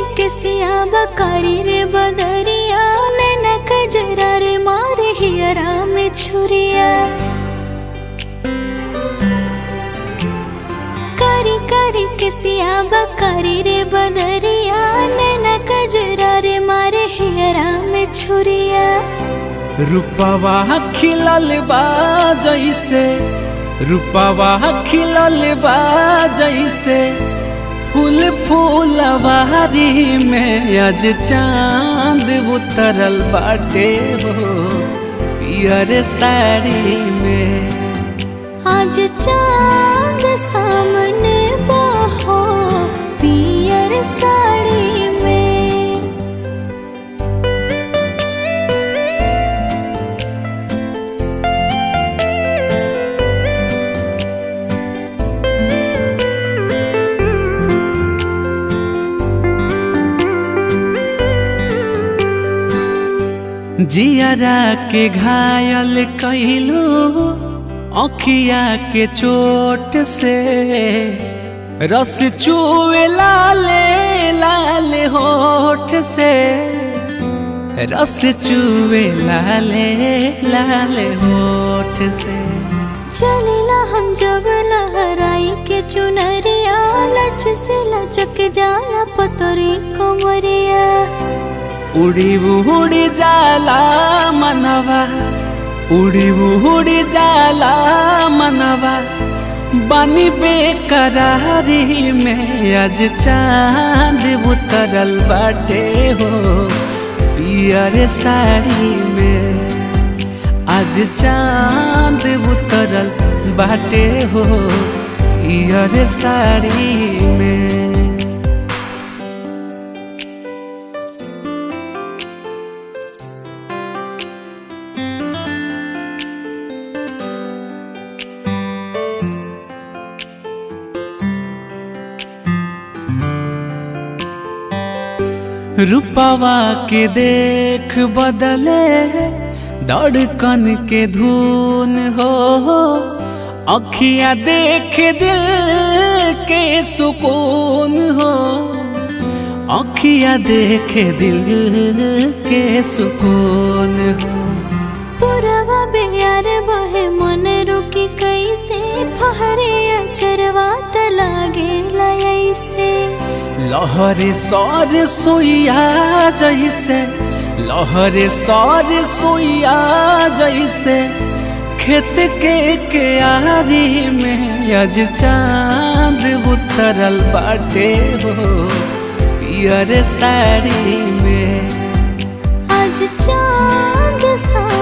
के सियाबा कारी रे बदरिया नैना कजरा रे मारे हियरा में छुरिया कारी कारी के सियाबा कारी रे बदरिया नैना कजरा रे मारे हियरा में छुरिया रूपवा खिलल बा जैसे रूपवा खिलल बा जैसे फूल फूलवारी में आज चांद उतरल बाटे हो पियर साड़ी में आज चांद सामने बहो पियर साड़ी में जियरा के घायल कैलू अखिया के चोट से रस चुए लाले लाले होठ से रस चुए लाले लाले होठ से चलेला हम जब लहराई के चुनरिया लच से लचक जाला पतरी कोमरिया उड़ी उड़ी जाला मनवा उड़ी उड़ी जाला मनवा बानी बेकरारी में आज चांद उतरल बाटे हो पियर साड़ी में आज चांद उतरल बाटे हो पियर साड़ी में रूपवा के देख बदले धड़कन के धुन हो अखियां देख दिल के सुकून हो अखियां देख दिल के सुकून हो पुरवा बेयार बहे मन रुकी कैसे फहरे अचरवा त लागे लयसे लहरे सर सोइया जैसे लहरे सर सोइया जैसे खेत के क्यारी में आज चांद उतरल बाटे हो पियर साड़ी में आज चांद सा